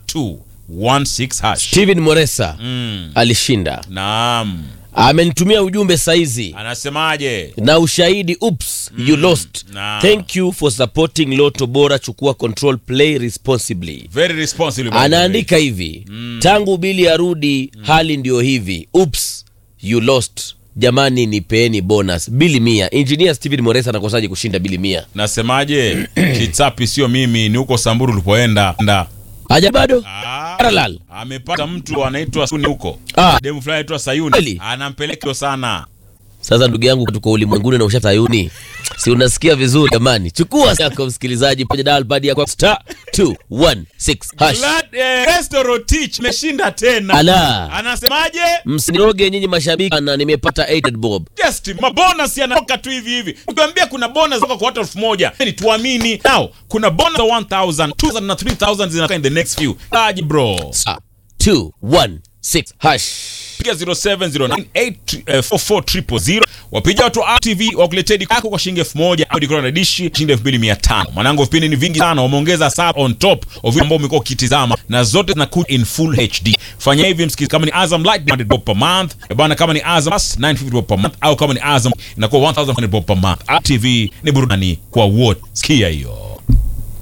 216 hash. Steven Moresa Mm. alishinda, Naam. amenitumia ujumbe saizi Anasemaje? na ushahidi oops you lost Nah. thank you for supporting Loto Bora, chukua control, play responsibly. Very responsible. by the way. Anaandika hivi tangu Bili arudi hali ndio hivi oops you lost. Jamani, nipeeni bonus bili mia. Engineer Steven Moresa anakosaje kushinda bili mia? Nasemaje? Kitsapi sio mimi, ni huko Samburu ulipoenda. Nda. Haja bado Ah, parallel. amepata mtu anaitwa Suni huko. Ah. Demu fulani anaitwa Sayuni. Kweli? Anampeleka sana. Sasa ndugu yangu, tuko ulimwenguni na ushatayuni, si unasikia vizuri jamani? Chukua yako msikilizaji, paja dial pad yako star 216 hash. Glad, eh, Restoro Teach meshinda tena. Ala, Anasemaje? msiniroge nyinyi mashabiki, na nimepata 8 bob. Just mabonus yanatoka tu hivi hivi. Nikwambia kuna bonus kutoka kwa watu elfu moja. Ni tuamini. Now, kuna bonus za 1000, 2000 na 3000 zinatoka in the next few. Aje bro. Star 216 hash. Piga 0709844000 wapiga watu wa RTV wakuletea diko yako kwa shilingi 1000 au diko na dishi shilingi 2500. Mwanangu vipindi ni vingi sana, wameongeza sub on top of vile ambao umekuwa ukitizama na zote zinakuja in full HD. Fanya hivi msikizi, kama ni Azam Light 100 bob per month, Eh bana, kama ni Azam Plus 950 bob per month, au kama ni Azam inakuwa 1100 bob per month. RTV ni burudani kwa wote. Sikia hiyo.